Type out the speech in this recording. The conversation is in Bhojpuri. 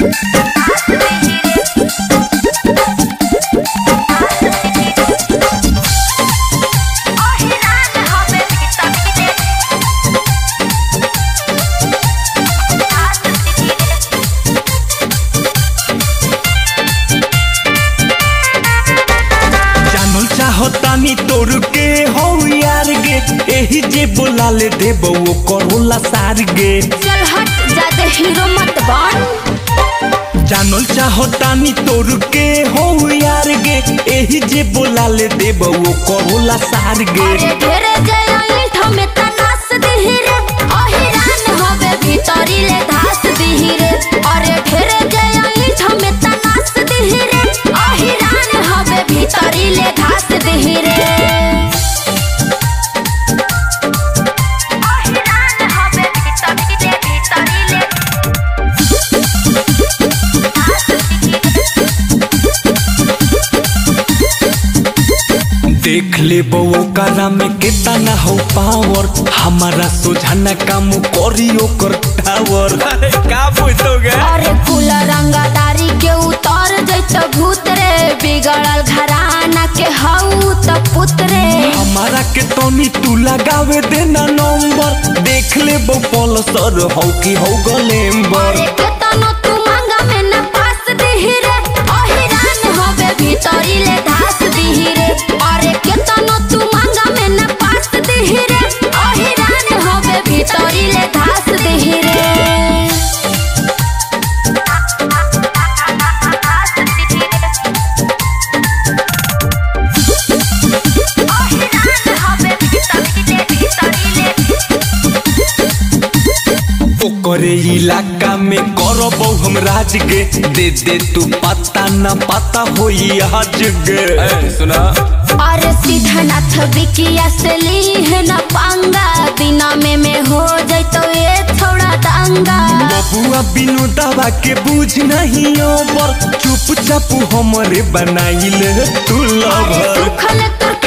जानल चाहतानी तोर के हो यार गे एही जे बोला ले देबो ओ करोला सार गे चल हट ज्यादा हीरो मत बन जानल चाहतानी तोर के हो यार गे एही जे बोला ले देबो ओ करोला सार गे अरे ढेरे जया ईंट में तनास दिही रे अहिरान हवे भीतरी ले धास दिही रे अरे ढेरे जया ईंट में तनास दिही रे अहिरान हवे भीतरी ले धास दिही रे अहिरान हवे भीतरी ले भीतरी ले देख ले बो करा में कितना हो पावर हमारा सोझाना काम करी ओकर टावर अरे का पूछोगे अरे कुल रंगदारी के उतर जैत भूत रे बिगड़ल घराना के हऊ त पुत रे हमारा के तनी तू लगावे देना नंबर देख ले बो पलसर हो की हो गलेम्बर अरे केतनो तू मांगा में न पास दिही रे अहिरान हवे भीतरी ले धास दिही रे अरे केतनो तू मांगा में न पास दिही रे अहिरान हवे भीतरी ले धास दिही रे ओकरे इलाका में करबो हम राज गे दे दे तू पता न पता होई आज गे सुना अरे सिद्धनाथ बिकिया से ली है न पांगा दिना में में हो जैतो ये थोड़ा दंगा बबुआ बिनु दवा के बुझ नहीं ओवर चुप चाप हमरे बनाइल तू अरे लवर सुखल तुर